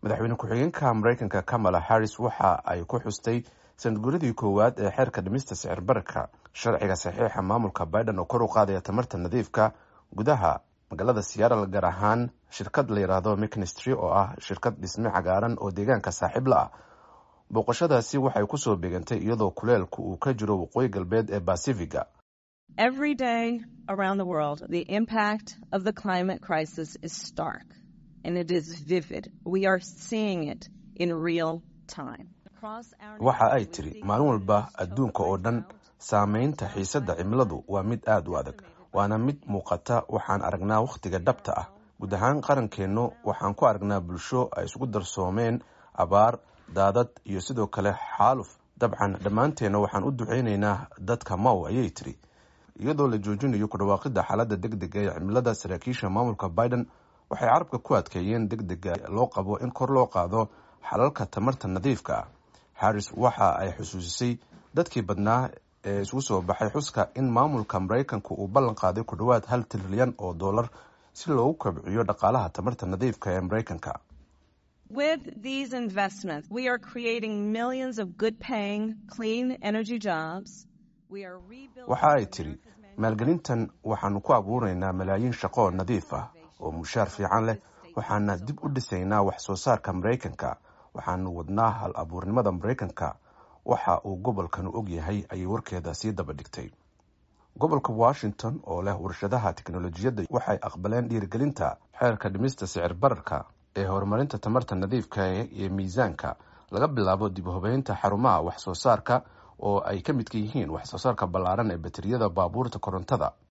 madaxweyne ku-xigeenka mareykanka kamala harris waxa ay ku xustay sanadguuradii koowaad ee xeerka dhimista sicir bararka sharciga saxiixa maamulka biden oo kor u qaadaya tamarta nadiifka gudaha magaalada seattle gaar ahaan shirkad la yidhaahdo mcnistry oo ah shirkad dhisme cagaaran oo deegaanka saaxiib la ah booqashadaasi waxay kusoo beegantay iyadoo kuleelku uu ka jiro waqooyi galbeed ee basifiga Every day around the world, the impact of the climate crisis is stark and it is vivid. We are seeing it in real time. waxa ay tiri maalin walba adduunka oo dhan saameynta xiisadda cimiladu waa mid aad u adag waana mid muuqata waxaan aragnaa wakhtiga dhabta ah guud ahaan qarankeennu waxaan ku aragnaa bulsho ay isugu darsoomeen abaar daadad iyo sidoo kale xaaluf dabcan dhammaanteenna waxaan u duceynaynaa dadka maw ayay tiri iyadoo la joojinayo ku dhawaaqidda xaaladda deg dega ee cimilada saraakiisha maamulka biden waxay carabka ku adkeeyeen deg dega loo qabo in kor loo qaado xalalka tamarta nadiifka ah harris waxa ay xusuusisay dadkii badnaa ee isugu soo baxay xuska in maamulka maraykanku uu ballan qaaday ku dhowaad hal trilyan oo dollar si loogu kobciyo dhaqaalaha tamarta nadiifka ee maraykanka With these investments, we are creating millions of good paying, clean energy jobs. We are rebuilding waxa ay tiri maalgelintan waxaanu ku abuuraynaa malaayiin shaqo oo nadiif ah oo mushaar fiican leh waxaana dib u dhisaynaa wax soo saarka maraykanka waxaanu wadnaa hal abuurnimada maraykanka waxa uu gobolkanu og yahay ayay warkeeda sii daba dhigtay gobolka washington oo leh warshadaha teknolojiyadda waxay aqbaleen dhiirigelinta xeerka dhimista sicir bararka ee horumarinta tamarta nadiifka iyo miisaanka laga bilaabo dib u hubeynta xarumaha wax soo saarka oo ay ka midka yihiin wax soo saarka ballaaran ee bateriyada baabuurta korontada